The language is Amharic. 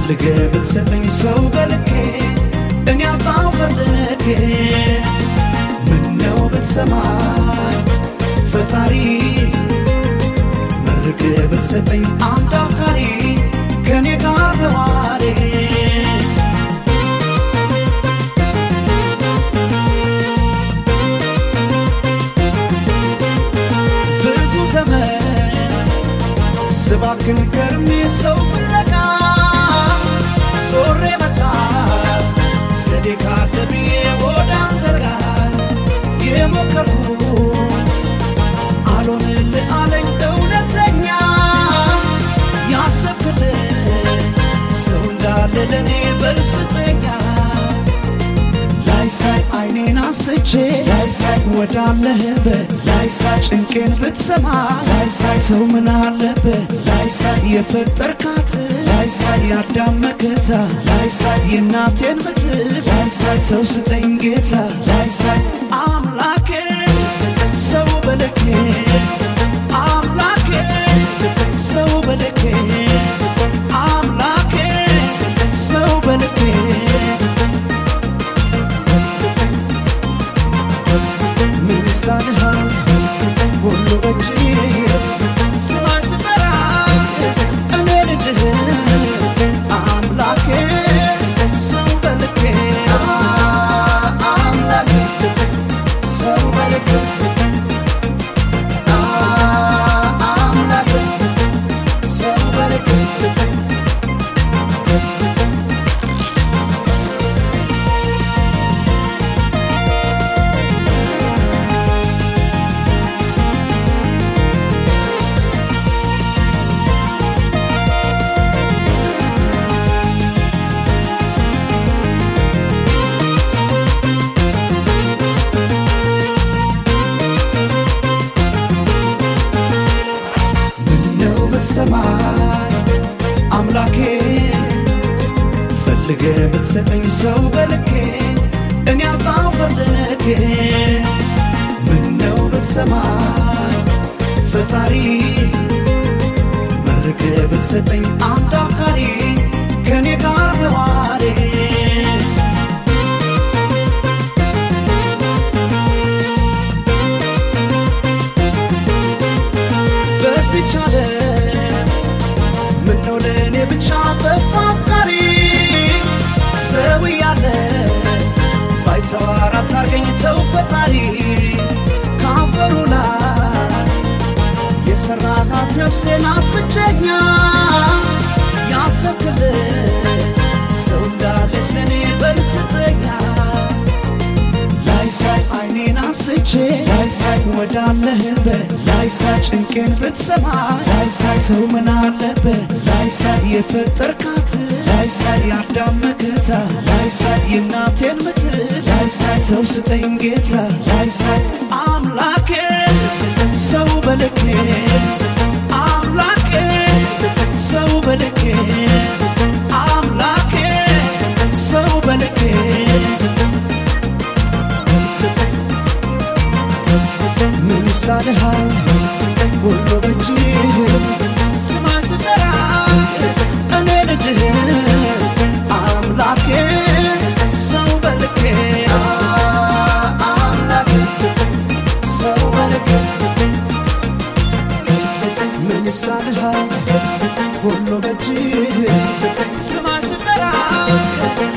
ፈልገ ብትሰጠኝ ሰው በልኬ እኔ አጣው ፈልጌ ምነው ብትሰማኝ ፈጣሪ መርቅ ብትሰጠኝ አንድ አፍቃሪ ከኔ ጋር ነዋሪ ብዙ ዘመን ስባክን ከርሜ ሰው ፍለጋ ዞሬ መጣ ዘዴ ካለ ብዬ ወደ አንተ ጋር የሞከርኩት አልሆንልህ አለኝ እውነተኛ ያሰብክልህ ሰው እንዳለ ለእኔ በርስተኛ ላይሳይ አይኔን አስቼ ላይሳይ ወዳለህበት ላይሳይ ጭንቄን ብትሰማ ላይሳይ ሰው ምን አለበት ላይሳይ የፈጠርካት ላይሳይ ያዳም መከታ ላይሳይ የእናቴን ምትል ላይሳይ ሰው ስጠኝ ጌታ ላይሳይ አምላኬ ሰው በልኬ አምላኬ ሰው በልኬ አምላኬ ሰው በልኬ ምን ይሳንሃል ሁሉ በእጅ ስማ ስጠራ እኔ ልጅህ አምላኬ ሰው በልኬ አምላኬ ሰው በልኬ አምላኬ ሰው በልኬ ምነው ብትሰማኝ አምላኬ ፈልገ ብትሰጠኝ ሰው በልኬ እኔ አጣው ፈልጌ ምነው ብትሰማኝ ፈጣሪ መርቅ ብትሰጠኝ አንድ አፍቃሪ ከኔ ጋር ነዋሪ በስቻለ ምነው ለእኔ ብቻ ጠፋ አፍቃሪ ሰው እያለ ባይተዋር አታርገኝ ተው ፈጣሪ ካፈሩ ላይ የሰራሃት ነፍሴ ናት ብቸኛ ያሰብክልህ ሰው እንዳለች ለእኔ በርስተኛ ላይሳይ አይኔን አስቼ ላይሳይ ወዳለህበት ላይሳይ ጭንቄን ብትሰማ ላይሳይ ሰው ምን አለበት ላይሳይ የፈጠርካት ላይሳይ ያዳም መከታ ላይሳይ የእናቴን ምትል ላይሳይ ሰው ስጠኝ ጌታ ላይሳይ አምላኬ ሰው በልኬ አምላኬ ሰው በልኬ አምላኬ ሰው በልኬ ምን ይሳንሃል ሁሉ በእጅ ስማ ስጠራ እኔ ልጅህ አምላኬ ሰው በልኬ አምላኬ ሰው በልኬ ምን ይሳንሃል ሁሉ በእጅ ስማ ስጠራ